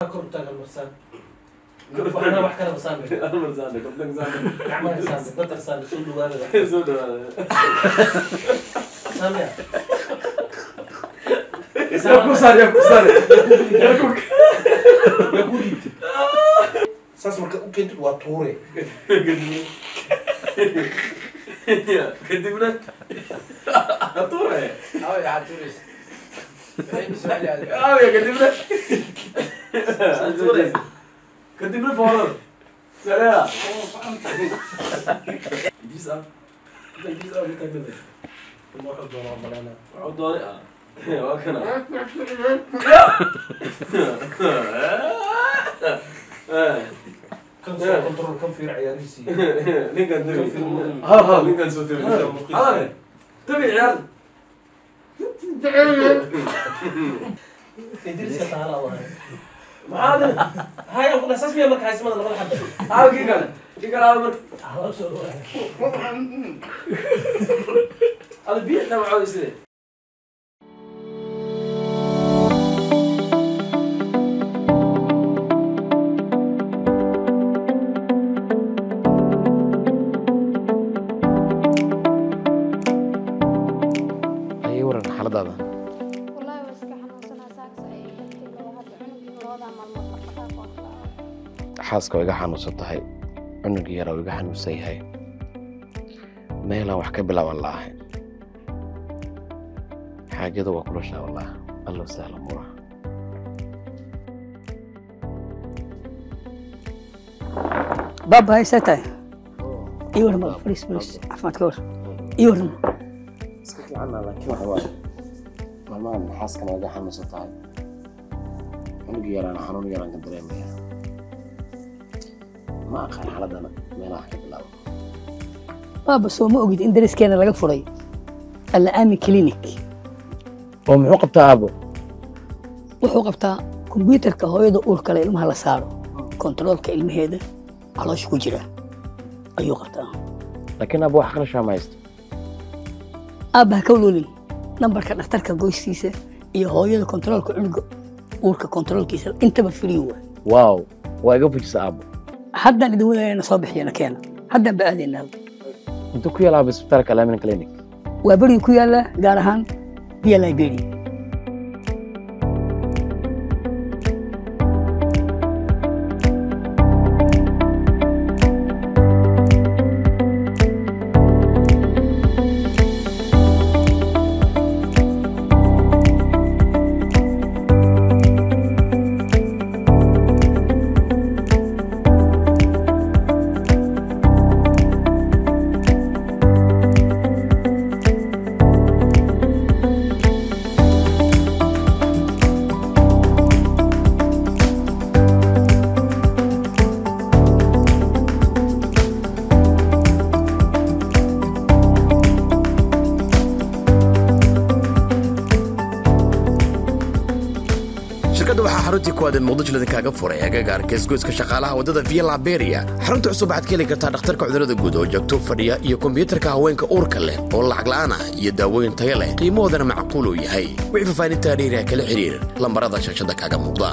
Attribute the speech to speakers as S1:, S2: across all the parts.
S1: kor u taagan marsaan waxna wax kala marsaan
S2: Almar Sande, Kaptan Sande.
S1: gacmaha saande dadka saande soo dhawaanada
S2: Soo dhawaada.
S1: saamaya
S2: Yaa ku saar, yaa ku saar. Yaa ku
S1: yaa ku dhiibtay saas marka u keentid waa tuure
S2: kadibna atuure
S3: Awe, haturis. Ay, bismillah.
S2: aawiya kadibna atuure kadibna foolor sareera idris ah idris ah ninka kadib
S1: wuxuu doonaa malena
S2: wuxuu doonay ah waa kana
S1: kan soo control kan fiir ciyaarihiisii
S2: ninkan tabi ha ha ninkan soo tabi hadane tabi ciyaar
S1: idriska taala waay
S2: maxaa adina
S1: haya kuna saas miya marka haysmada labada xabba
S2: aaw kii kale kii kale aaw marka
S1: hala soo dhawaada
S2: ada biyo xitaa maxaa isle
S4: ayay waran xaaladaada
S5: والله واسكا حنوسنا ساكس اي dadkii loo hadlo cunugii labada maalmood dhaqdhaqaaq oo kale ah.
S4: xaaska oo iga xanuunsan tahay cunug yar oo iga xanuunsan yahay meelaan wax ka bilaaban la'ahay xaajada waa kulashaa wallah allo sahla muraha
S6: بابا هاي ستة ايوه بابا فريس فريس عفوا كور ايوه
S4: iska fiicana laakiin waxa waaye maalmahan xaaskana iga xanuunsan tahay cunug yaraan xanuun yaraan ka dareemaya ma aqaan xaaladana meelaha wax ka bilaabo
S6: بابا سو ما اوجد ان درس كان لقى فري الامي كلينيك
S4: oo muxuu qabtaa aabo
S6: wuxuu qabtaa kombiyuutarka hooyada uurka leh ilmaha la saaro kontaroolka ilmaheeda caloosha ku jira ayuu qabtaa
S4: laakiin aabo wax qarashaa ma haysto
S6: aabbaha ka waloolin nambarka dhakhtarka goystiisa iyo hooyada kontaroolka cunuga uurka kontaroolkiisa intaba free waay
S4: waaw waa iga fujisa aabo
S6: haddaan idin wadayana soo bixiyana keena haddaan ba aadaynaa
S4: intuu ku yaala aabo isbitaalka alaamin clinic
S6: waa berigi ku yaala gaar ahaan biya liberia
S7: shirkadda waxaa xaruntii kuwaad ee muqdisho idinkaaga furay agagaarka isgoyska shaqaalaha waddada via liberia xarunta cusub waxaad ka heli kartaa dhakhtarka cudurrada guud oo joogto fadhiya iyo kombiyuutarka haweenka uurka leh oo lacag la'aan ah iyo daawooyin tayo leh qiimahoodana macquul uu yahay wixii fafaanintaa dheeriha kala xiriir lambarada shashada kaaga muuqda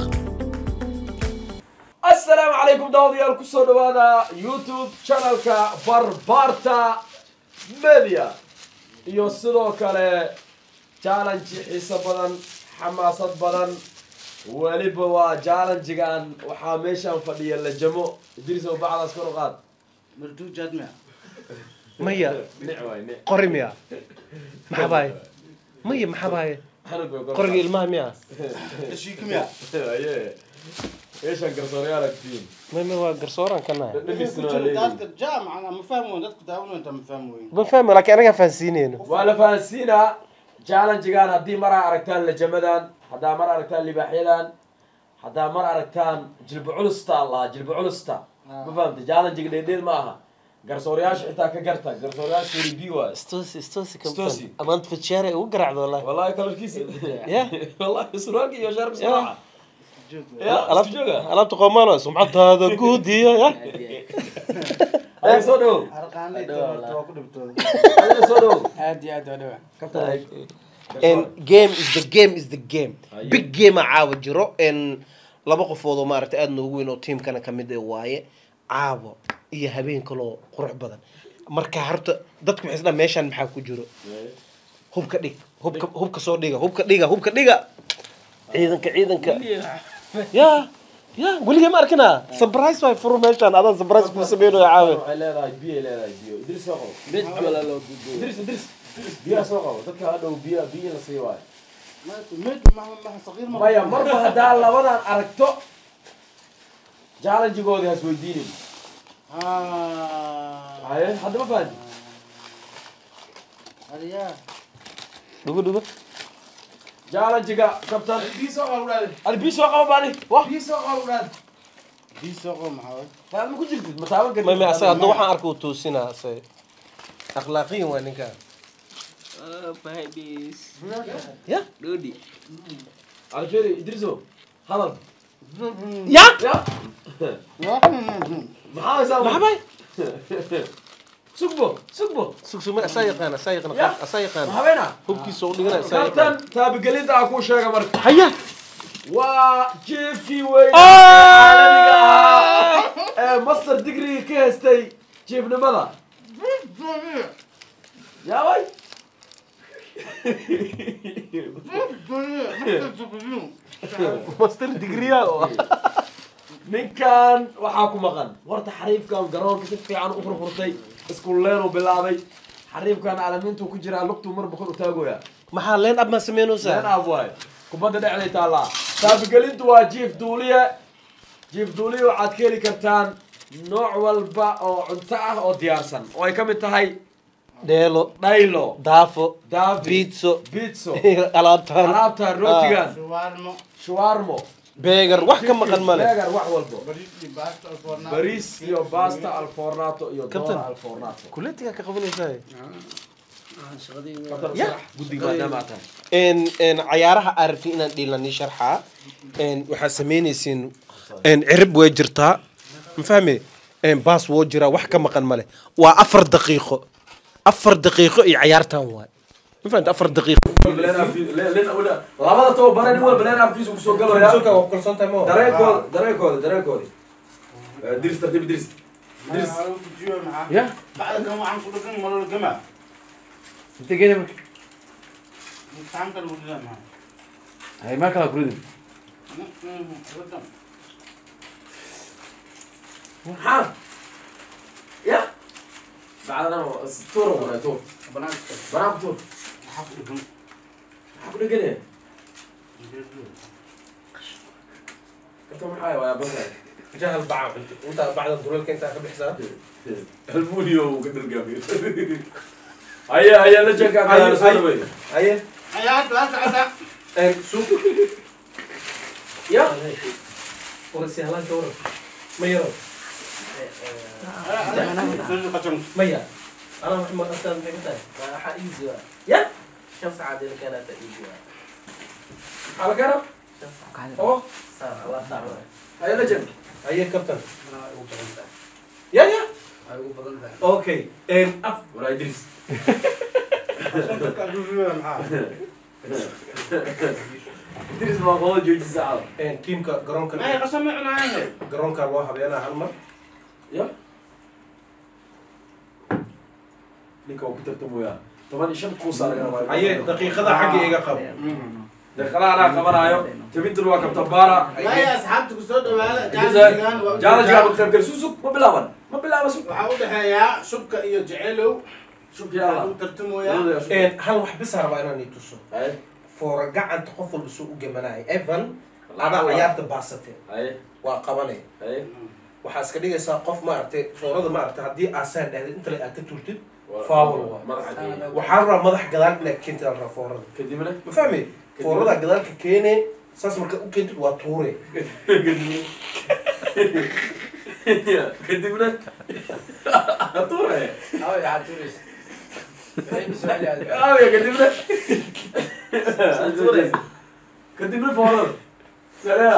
S2: asalaamu calaykum daawadayaal kusoo dhawaada youtube channelka barbaarta media iyo sidoo kale challenge xiiso badan xamaasad badan weliba waa challengegan waxaa meeshaan fadhiya lajamo idris oo bacdaas kor u qaad
S3: Murdu jadma.
S1: maya
S2: nic waay nic
S1: qori miya maxaa baaye maya maxaa baaye
S2: xanug way kor
S1: qoriga ilmaha miya
S3: Shikmiya.
S2: aye meeshaan garsoorayaal agtiin
S1: may may waa garsooran ka nahay
S2: dhamisna waa leeyihiin
S3: Dadka jaam ana ma fahmo dadku daawano inta ma fahmo weyn.
S1: ma fahmi laakiin anaga fahansiinayno
S2: waa la fahansiinaa challengegan haddii mar aa aragtaan lajamadan haddaa mar aragtaan libaaxyadan haddaa mar aragtaan jilba culusta allaha jilba culusta ma fahamta challengega dheedheed ma aha garsoorayaasha xitaa ka garta garsoorayaasha seri b waay
S1: stosi stosi
S2: Stosi.
S1: amaanta fajaare ugu garaacdo wallahi
S2: wallahi kalarkiisa
S1: Yeah.
S2: wallahi surwaalka iyo shaarka isku
S1: Yeah.
S2: raaca ya isku jooga
S1: alaabta qoomaano sumcadaada guudiyo ya
S2: adiga soo dhawow
S3: Arqaanay waa ku dhibtooda.
S2: adiga soo dhawow
S3: Aad iyo aad waa dhawa.
S1: and game is the game is the game
S2: Aye.
S1: big game aa caawa jiro and
S8: laba qofood oo maaragtay aada noogu weyn oo tiimkana ka mid ah waaye caabo iyo habeen kaloo qurux badan marka horta dadku waxay isdhaa meeshaan maxaa ku jiro hubka dhig hubka hubka soo dhiga hubka dhiga hubka dhiga ciidanka ciidanka ya ya weligay ma arkinaa surprise waay furu meeshaan adaan surprise kuu sameynayo caawe
S2: waxay leedahay biyo ay leedahay biyo idris soo qabo idris idris biyaha soo qabo dadka hadhow biya biyo la sii waayo maya marba haddaa labadan aragto challengegoodii has weydiinin haye hadda ma fahanti
S8: dhugo dhugo
S2: challengega kabtan adi biyo soo qabo baani wah taad ma ku jirtid ma taaban
S8: may may asaga hadda
S2: kartid
S8: waxaan arka uu toosinaa ase akhlaaqiyan waa ninkaan ya
S2: alferi idriso hadal
S8: ya
S2: ya maxaa haysaa
S8: maxbay
S2: sugbo sugbo
S8: sugsugma asaa yaqaan asaa yaqaan
S2: Ya.
S8: asaa yaqaan
S2: habeena
S8: hubkiisa u dhigana asaa
S2: kabtan
S8: yaqaan
S2: taabigelinta aan kuu sheega marka
S8: haya
S2: waa jiefkii weyn caalamiga ahaa ee master degree ka haystay jiefnimada yaabay
S8: master degree oo
S2: ninkan waxaa ku maqan horta xariifkan garoonka si fiican u furfurtay iskulleenuu bilaabay xariifkan caalamiintuu ku jiraa lugtuu mar boqol u taagoya
S8: maxaa leen ab maa
S2: leen
S8: sameynaysaa
S2: ab waay kubadda dhexday taallaa taabigelintu waa jiif duuliye jiif duuliye waxaad ka heli kartaan nooc walba oo cunto ah oo diyaarsan oo ay ka mid tahay
S8: dheelo
S2: dhaylo
S8: daafo
S2: davi
S8: biitso
S2: bitso
S8: alaabtaan
S2: alaabta rootigan shawarmo
S8: beegar wax ka maqan male
S2: beegar wax walbo bariis iyo basta alfornato iyo
S8: Captain.
S2: doora alfornato
S8: kuletiga ka qabanaysaa
S2: Captain,
S8: Ya.
S2: sharax guddiga maadaama aad tahay
S8: n n cayaaraha aan rabtay inaan dhiilani sharxaa n waxaad samaynaysiin n cirib way jirtaa ma fahme n baas woo jiraa wax ka maqan male waa afar daqiiqo afar daqiiqo iyo cayaartan waay ma fahamte afar daqiiqo
S2: labada tababare nin walba leen afkiisu kusoo galaya dareenkooda dareenkooda dareenkooda diris tartiib diris diris ya inta geena marka hay maa kala kuridin maxaa ya bacdana tuura wana tuur banaanka tuur maxaa ku dheganaya inta maxaa waa basa
S8: jahal baca inta bacda dulalka intaa ka bixisaa
S2: almuniyo uu ka dhargaamay haya haya la jeekaa
S8: Haye,
S2: soo dhaweey
S8: haye suuq
S2: ya
S8: warasihalaanka waran ma yaro maya ana wax ma qastaan maxay ka tahay ya
S2: maxaa la keena oo haya la jeeg
S8: haye kabtan
S2: ya ya
S8: okay af
S2: walaa idris idris baa qolo joojisa caawa
S8: tiimka garoonka garoonka loo habeenaa hal mar
S2: ya ninka waa ku tartamoyaa toban iyo shan kuusaa laga rabaa
S8: haye daqiiqada xagga iga qabo
S2: daqiiqada anaa qabanaayo tabintuna waa kabtabaara
S3: asxaabta kusoo dhawaada
S2: jaalajigaa ma qaybgal susug ma bilaaban ma bilaaba sug
S3: waxaa u dhexeeya shubka iyo jecelow
S2: shubki alla
S3: waxaa u tartamoyaa
S8: hal wax bisa rabaa inaan i tuso
S2: haye
S8: foora gacanta qof walba soo u gemanayo evan adaa cayaarta baasatee
S2: haye
S8: waa qabanay
S2: haye
S8: waxaa iska dhigaysaa qof maaragtay foorada maaragtay haddii aasaan dhahday intale aad ka turtid Foul waa.
S2: madaxa geeya
S8: waxaa la rabaa madax gadaal inaad keentid la rabaa foorada
S2: kadibna
S8: ma fahmi foorada gadaalka keene saas marka u keentid waa tuure
S2: kadibna tuure aawiya kadibna tuure kadibna foorada saleeda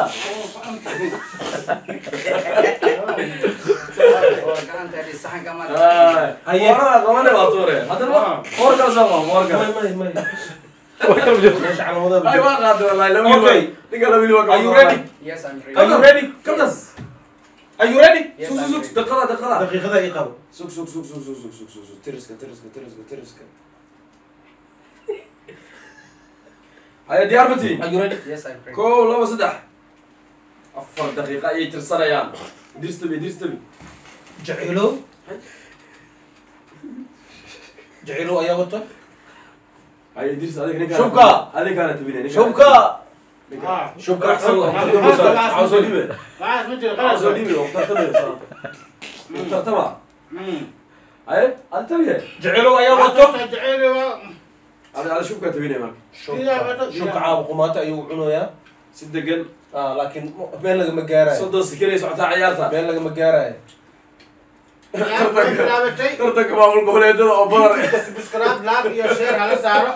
S8: Haye.
S2: foorada qabane waa tuure haddana foor kala soo qabo foor kale
S8: may may may
S1: meesha calaamadaha
S2: ay waa qaaday wallahi laba wiil
S1: Okay.
S2: waa- ninka laba wiil waa
S1: Are you
S2: gacanta
S1: ready?
S9: Yes, I'm ready.
S1: Are you ready?
S2: Captain.
S1: Are you ready?
S9: Yes,
S2: sug
S9: I'm
S2: sug
S9: ready.
S2: sug daqada daqada
S1: daqiiqada ii qabo
S2: sug sug sug sug sug sug sug sug sug tiriska tiriska tiriska tiriska haya diyaar ma tihiin
S1: Are you ready?
S9: Yes, I'm ready.
S2: kow laba saddex afar daqiiqa ayay tirsanayaan dirstabi dirstabi
S1: jacaylow jacaylow ayaa wata
S2: haya dirs adiga ninkaan
S1: Shubka.
S2: adinkaana tabinay ninkaan
S1: shubka
S3: Ah.
S1: shubka axsan
S3: Ah,
S2: waxaa soo dhiibe
S3: Qaas ma jiro,
S2: waxaa
S3: qaas.
S2: soo dhiibe waqtartamaya waqtartama
S3: Mm.
S2: haye adi tabiye
S1: jacaylow ayaa
S3: Wato
S1: wato
S3: jacayl waa-
S2: adi adi shubkaa tabinay marka
S1: shubka shubka caawa qumaata ayuu cunayaa
S2: si degan
S1: Ah, laakiin meel lagama gaarayo
S2: soddon sikinay socotaa ciyaarta
S1: meel lagama gaarayo
S3: Yaa way bilaabatay.
S2: tartanka maamul goboleedyada oo badan
S3: Subscribe, like iyo share hala saaro.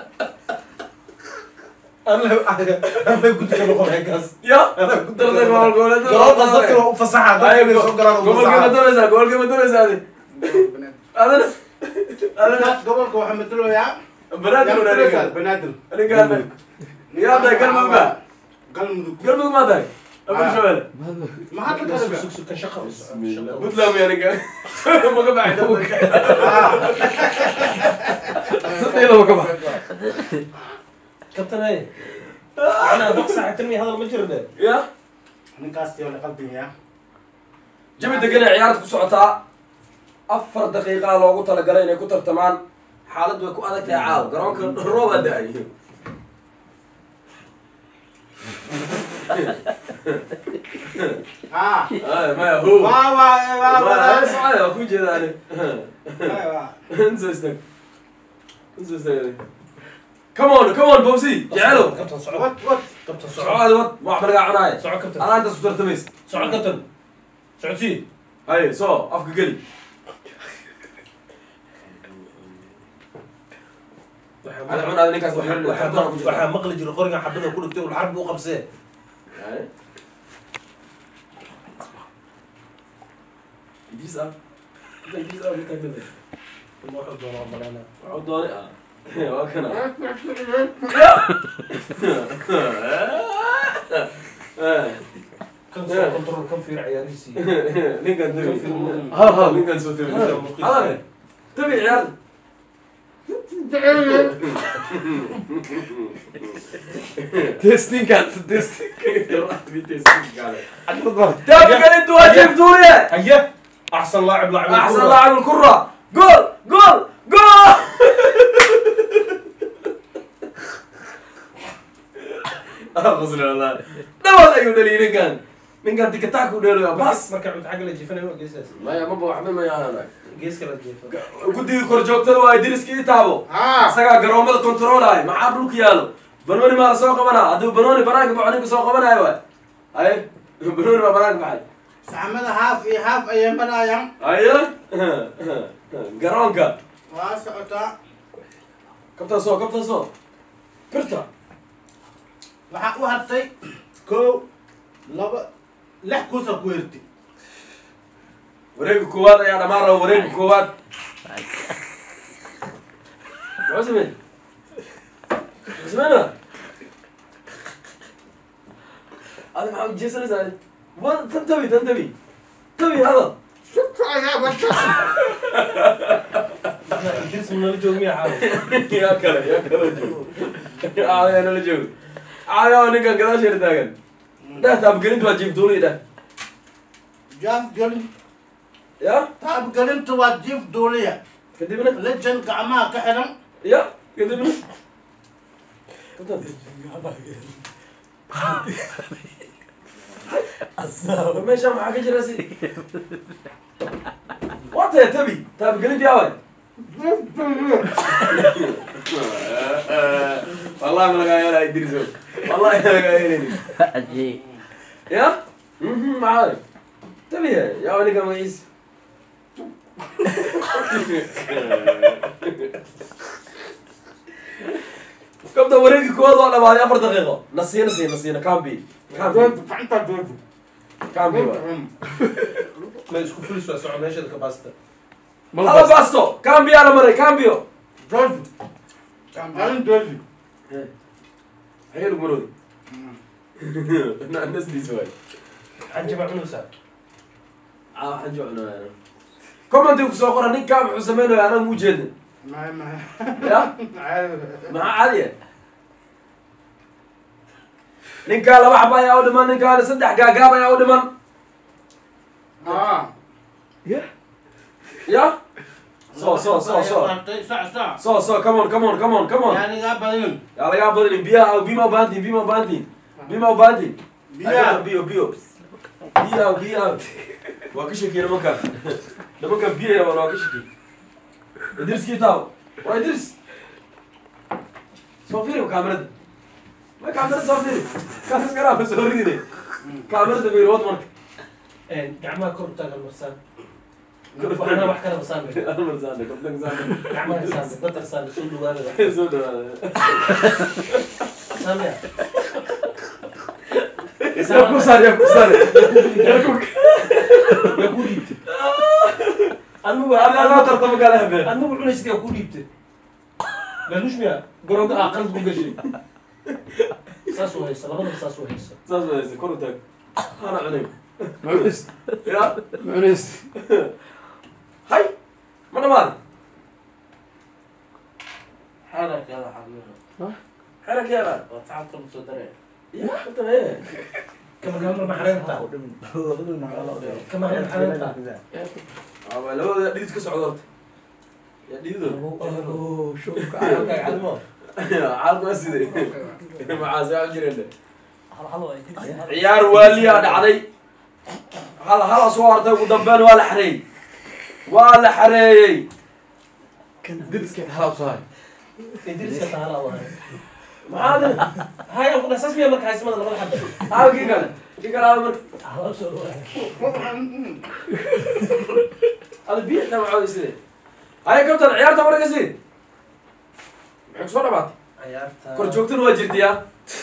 S1: anay guddiga noqonay kaas
S2: ya tartanka maamul goboleedyada oo
S1: garoonkaas dadka
S2: badan
S1: waa u fasaxa dadka inay soo galaan u
S2: gobolkee ma
S1: fasaxa
S2: doonaysaa gobolkee ma doonaysaa adi adana adana
S3: Kaas gobolka waxaa matalayaa
S2: banaadir una ninka
S3: Banaadir.
S2: ninkaana yaa tahay galmudugba
S3: Galmudug.
S2: galmudug maa tahay abul shabeelle
S3: Ma hadda kale
S1: sug sug kan shaqa u soco
S2: puntland miya ninka ma ka baxay tartanka saddeeda ma ka baxay
S1: kabtanay macnaa dad saaca tilmi hadal ma jiro de
S2: ya
S3: Ninkaas tiyo la qalbiyaa.
S2: jabi degan ee ciyaarta ku socotaa afar daqiiqaa loogu talagalay inay ku tartamaan xaaladdu way ku adag tahay caaw garoonka roobaa da-ay
S3: Ah.
S2: Ay, maya ho
S3: Waa waa waa waa.
S2: socda waa ku jeedaani
S3: Waa waa.
S2: insa istag insa istag come on come on bobsi jecelow
S1: kabtan soco
S3: Wat wat.
S1: kabtan soco
S2: socod wad wax margaa cunaaya
S1: soco kabtan
S2: anaa intaas ku tartamays
S1: soco kabtan socodsii
S2: haye soo afka geli ada cun ada ninkaas wax yarin kartoona ku
S1: waxaa
S2: jirta
S1: maqli jiro qorigan xabada ku dhigtay ul xarbi u qabsee
S2: Haye. idris ah Inta idris ah ma taagna
S1: wuxuu doonaa malena
S2: waxuu doonay ah waa kana
S1: kan soo control kan fiir ciyaarihiisii
S2: ninkan tabi
S1: Kan
S2: ha ha ninkan soo tabi hadane tabi ciyaar testinkan testinkan tabi galintu waa jeef duuriye
S1: haye axsan laacib laacib
S2: أحسن لاعب الكرة جول جول جول أغزل والله دول أيو دليل كان من كان تيك تاك ودلو بس
S1: marka cunta xagga la jiifanayo geesaas
S2: ما يا مبا وحنا ما يانا
S1: geeska la jiifa
S2: قدي كور جوكتر واي درس كي تابو
S3: Ah.
S2: ساقا قرومة كنترول هاي ما عاد لوك يالو بنوني ما سوق بنا أدو بنوني براك بعدين سوق بنا هاي هاي بنوني ما براك بعد
S3: Saxamada haaf iyo haaf ayay marayaan.
S2: أيوه قرونكا
S3: Waa socotaa.
S2: كابتن سو كابتن سو برتا
S3: Waxaa u hartay kow laba lix kuusa ku herti.
S2: wareega koowaad ayaa dhammaan raba wareega koowaad muxuu sameyn muxuu sameyna adi maxaa ujeesanaysaa wa tan tabi tan tabi tabi hadal
S3: Ayaa wata.
S1: idris nala joogmiya caawa
S2: yaa kale yaa kale joog aayaa nala joog aayaa ninkan gadaasheeda taagan dheh taabgelintu waa jiif duuli dheh
S3: Jaaf gelin.
S2: ya
S3: Taab gelintu waa jiif duuliya.
S2: kadibna
S3: Legend gacmaha ka xiran.
S2: ya kadibna meesha maxaa ka jira si waa taya tabi taabgelinti away wallahi ma lagaa yeelay dirso wallahi ma lagaa yeelayni ya mhm maxaa tabi yaa ninka magaciisa kabda wareegi koowaad waa dhamaaday afar daqiiqo nasiina sii nasiina kambi kambi
S3: Gacanta doodu.
S2: kambi waa
S1: ma isku fulis waa soco meeshada ka baasta
S2: hala basto cambio la maray cambio
S3: Doodu. Alin doodu.
S2: Hayır Murat. Nasıl diyse var?
S8: xanjaba cunaysaa
S2: Aa waxaan jeclahay. Commenti ku soo qora ninkaa muxuu sameynaya anaan muu jeedin.
S3: ما ما
S2: Ya? Maxaa caadiya? Ninkaa laba xaba ayaa u dhiman, ninkaana saddex gaagaab ayaa u dhiman.
S3: اه
S2: Ya? So, so, so, so.
S3: صح صح
S2: So, so, come on, come on, come on, come on.
S3: يعني لا بدل
S2: Yaa lagaa badinin biyaha bima baantiin bima baantiin bima baantiin
S3: بيا
S2: biyo biyo biyo biyo waa ka sheekiyey nimankaan nimankaan biyo rabaan waa ka sheekiyey idriskii taaw waa idris soo fiiri kaamirada ma kaamirada soo fiiri kaamis garaafka soo ridine kaamirada bayr wad marka
S8: gacmaha kor u taagan marsaan anaa wax kala marsaan bay
S2: almarsaande kabdan saande
S8: gacmaha saande dadar saande soo dhawaada
S2: soo dhawaada
S8: saamea
S2: yaa ku saar yaa ku saar yaa ku
S8: yaa ku dhiibtay anigu
S2: anaa tartama kala habeen
S8: anigu cunaysid yaa ku dhiibtay galuush miya garoga aa qalad ku gashay saas u haysa labadaba saas u haysa
S2: saas baa haysa kor u taag hana cunay mucunis ya
S1: mucunis
S2: hay ma dhamaad
S3: حالك يا حبيبي
S2: xerak yaala
S3: وتعال كم صدري
S2: ya hata ee
S8: kama gamar maxareenta kama gamar maxareenta
S2: waa labada dhidid ka socda horta ya dhididooda
S8: cadmo
S2: caalku waa siday maxaa saa jireen ciyaar waaliyaa dhacday hal hala soo hartay ugu dambeyn waa la xareeyey waa la xareeyey
S1: diriska halaab soo hay
S8: idriska taala waay
S2: maxaa de
S8: haya ku dhasaas miya marka haysmada labada xabba
S2: aa kii kale kii kale aa marka ada biyo xitaa maxaa side haya kabtan ciyaarta marka sii maxay kusoo dhamaatay
S8: ciyaarta
S2: kor joogtana waa jirtiyaa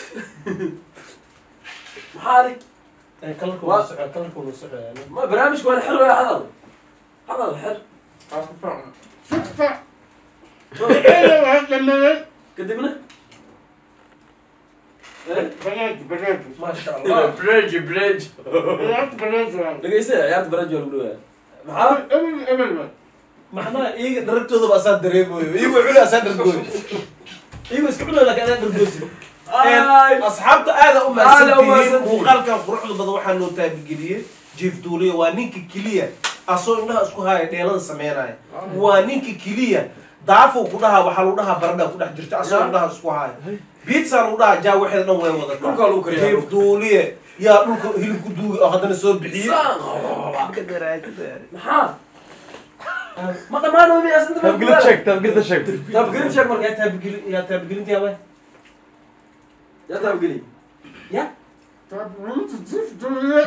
S2: maxaa adig
S8: kalarku
S2: Waa-
S8: waa soco kalarku waa soco
S2: ma barnaamijku waa xir waa hadal hadal xir kadibna
S3: بنات بنات
S8: maasha allah
S2: brej brej
S3: بنات بنات
S2: dhegeysta ciyaarta barnaamij waa lagu dhawaaya maxaa
S3: ابل ابل
S8: maxnaa iyaga dharagtooda ba asaa dareemayo iyagoo culi asaa dhargooy iyagoo iska cunay laakiin adaa dhargoosi
S2: Ay.
S8: asxaabta aada u
S2: Aada u
S8: mahadsantihiin
S2: mahadsantihiin.
S8: muuqaalkan quruxda badan waxaa noo taabigeliyey jief duuliya waa ninka keliya asoo indhaha isku haya dheelada sameynaya waa ninka keliya daafow ku dhahaa waxaa lagu dhahaa baradha ku dhex jirta asoo indhaha isku haya pizza lagu dhahaa jaa waxeeda dhan way wadataa
S2: Dhulkaa lagu kariyaa.
S8: jief duuliye yaa dhulka hilib ku duugi oo haddana soo bixiyey
S2: maxaa ma dhammaan omi asan
S1: tabgilid sheeg tabgilida sheeg
S2: taabgelin sheeg marka
S8: yaa taabigeli yaa taabigelintii abay
S2: yaa taabgeli
S8: ya
S3: بنات الزيف دول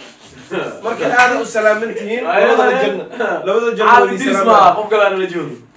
S8: marka aada u salaaman tihiin
S2: Ay,
S8: labada
S2: ay.
S8: janna labada janna
S2: caal
S8: way
S2: idris
S8: salaamaan
S2: maaha qof kale aan la joogo